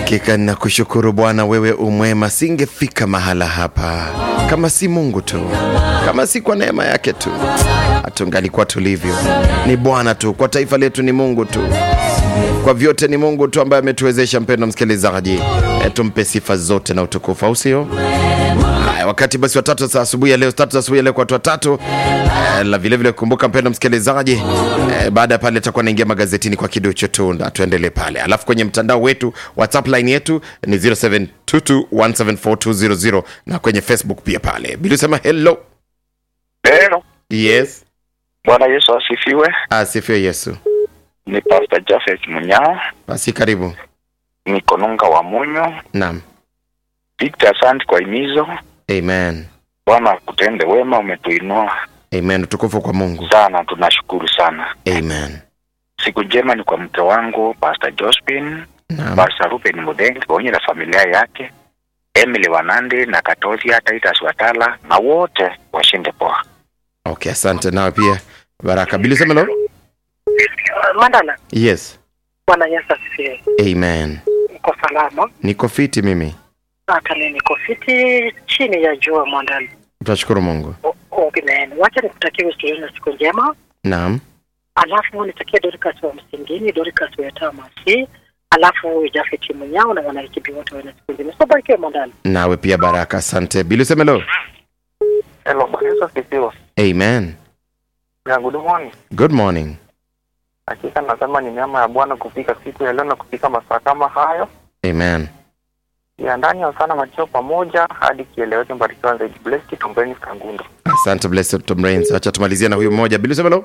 Hakika ninakushukuru Bwana, wewe umwema. Singefika mahala hapa kama si Mungu tu, kama si kwa neema yake tu, hatungalikuwa tulivyo. Ni Bwana tu, kwa taifa letu ni Mungu tu, kwa vyote ni Mungu tu ambaye ametuwezesha. Mpendo msikilizaji, e, tumpe sifa zote na utukufu, au sio? Haya, wakati basi watatu za asubuhi ya leo, tatu za asubuhi ya leo kwa watu watatu eh, la vile vile kumbuka, mpendo msikilizaji eh, baada ya pale atakuwa naingia magazetini kwa kiduchu tu, na tuendelee pale, alafu kwenye mtandao wetu WhatsApp line yetu ni 0722174200 na kwenye Facebook pia pale bila sema hello. Hello. Yes, Bwana Yesu asifiwe. asifiwe Yesu. Ni Pastor Jafet Munyao, Basi karibu. niko Nunga wa Munyo. Naam, Victor, asante kwa himizo. amen, Bwana akutende wema, umetuinua amen. Utukufu kwa Mungu, sana, tunashukuru sana. amen. Siku njema ni kwa mke wangu Pastor Jospin, Naam, Pastor Ruben Mudengi pamoja na familia yake, Emily Wanandi na Katoria Titus Watala na wote washinde poa. okay, asante. Nawe pia baraka. Bila sema hello. Mandala, Yes, Bwana Yesu asifiwe. amen. Uko salama? Niko fiti mimi, Hata mimi niko fiti chini ya jua Mandala. tunashukuru Mungu. O- Amen. Wacha nikutakie usiku na siku njema, Naam. alafu nitakie Dorcas wa Msingini, Dorcas wa Tamasi, alafu Jafet Munyao na wanaikibi wote wana siku njema. So barikiwe Mandala. nawe pia baraka asante bili usemelo Hello, Bwana Yesu asifiwe. amen Ya good morning. good morning Hakika nasema ni neema ya Bwana kufika siku ya leo na kufika masaa kama hayo. amen ya ndani ya sana machio pamoja hadi kieleweke. Mbarikiwa zaidi. Blessed Tumbeni Kangundo. asante blessed Tom Rains. acha tumalizie na huyu mmoja bili usemelo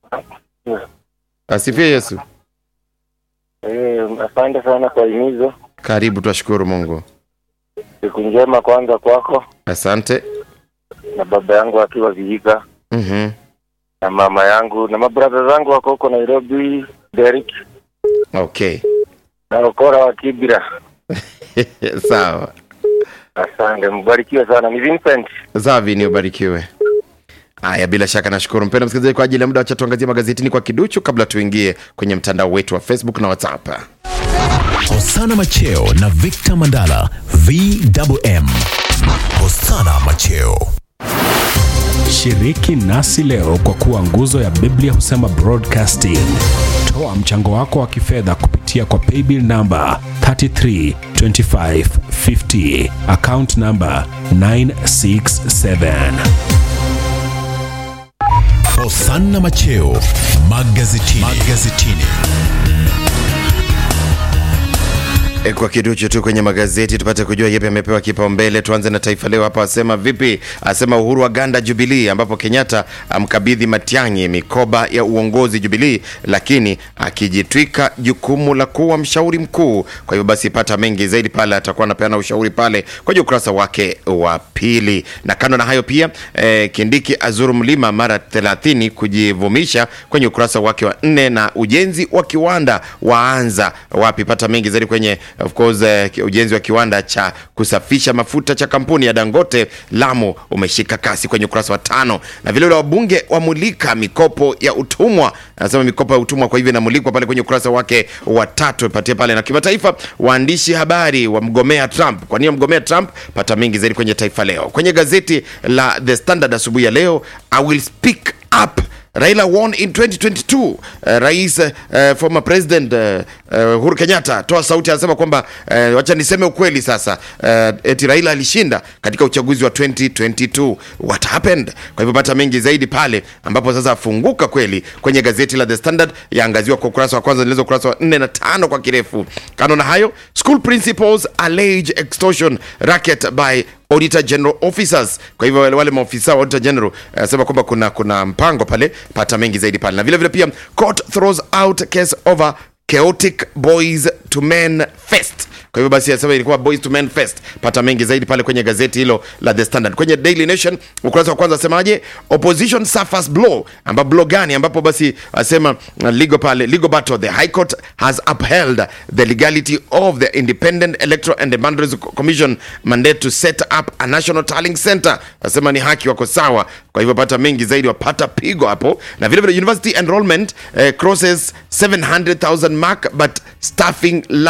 asifie yesu Eh, asante sana kwa himizo. karibu twashukuru mungu Siku njema kwanza kwako asante na baba yangu akiwa Vihiga mm-hmm. na mama yangu na mabradha zangu wako huko Nairobi, Derek okay na Okora wa Kibira. sawa Asante, mbarikiwe sana. Ni Vincent. zavi ni ubarikiwe haya bila shaka nashukuru mpendo msikilizaji kwa ajili ya muda wacha tuangazie magazetini kwa kiduchu kabla tuingie kwenye mtandao wetu wa facebook na whatsapp Hosana Macheo na Victor Mandala VMM. Hosana Macheo. Shiriki nasi leo kwa kuwa nguzo ya Biblia husema broadcasting. Toa mchango wako wa kifedha kupitia kwa paybill namba 332550 account namba 967. Hosana Macheo magazetini. magazetini. E, kwa kiduchu tu kwenye magazeti tupate kujua yepi amepewa kipaumbele. Tuanze na Taifa Leo hapa, asema vipi? Asema Uhuru wa ganda Jubilii, ambapo Kenyatta amkabidhi Matiang'i mikoba ya uongozi Jubilii, lakini akijitwika jukumu la kuwa mshauri mkuu. Kwa hivyo basi, pata mengi zaidi pale, atakuwa anapeana ushauri pale kwenye ukurasa wake wa pili. Na kando na hayo pia eh, Kindiki azuru mlima mara 30 kujivumisha kwenye ukurasa wake wa nne, na ujenzi wa kiwanda waanza wapi? Pata mengi zaidi kwenye of course eh, ujenzi wa kiwanda cha kusafisha mafuta cha kampuni ya Dangote Lamu umeshika kasi kwenye ukurasa wa tano, na vile vile wabunge wamulika mikopo ya utumwa. Anasema mikopo ya utumwa, kwa hivyo inamulikwa pale kwenye ukurasa wake wa tatu, patie pale. Na kimataifa, waandishi habari wamgomea Trump. Kwa nini wamgomea Trump? Pata mengi zaidi kwenye Taifa Leo. Kwenye gazeti la The Standard asubuhi ya leo, I will speak up Raila won in 2022. Uh, rais uh, former president uh, uh, Uhuru Kenyatta toa sauti, anasema kwamba uh, wacha niseme ukweli sasa, uh, eti Raila alishinda katika uchaguzi wa 2022. What happened? Kwa hivyo pata mengi zaidi pale ambapo sasa afunguka kweli kwenye gazeti la The Standard, yaangaziwa kwa ukurasa wa kwanza, nilizo ukurasa wa 4 na 5 kwa kirefu. Kando na hayo, school principals allege extortion racket by auditor general officers. Kwa hivyo wale, wale maofisa wa auditor general anasema kwamba kuna kuna mpango pale, pata mengi zaidi pale, na vile vile pia court throws out case over chaotic boys to men fest. Kwa hivyo basi anasema ilikuwa boys to men fest. Pata mengi zaidi pale kwenye gazeti hilo la The Standard. Kwenye Daily Nation ukurasa wa kwanza asemaje? Opposition suffers blow. Amba blow gani? Ambapo basi asema uh, legal pale legal battle the High Court has upheld the legality of the Independent Electoral and Boundaries Commission mandate to set up a national tallying center. Asema ni haki, wako sawa. Kwa hivyo pata mengi zaidi, wapata pigo hapo, na vile vile university enrollment eh, crosses 700,000 mark but staffing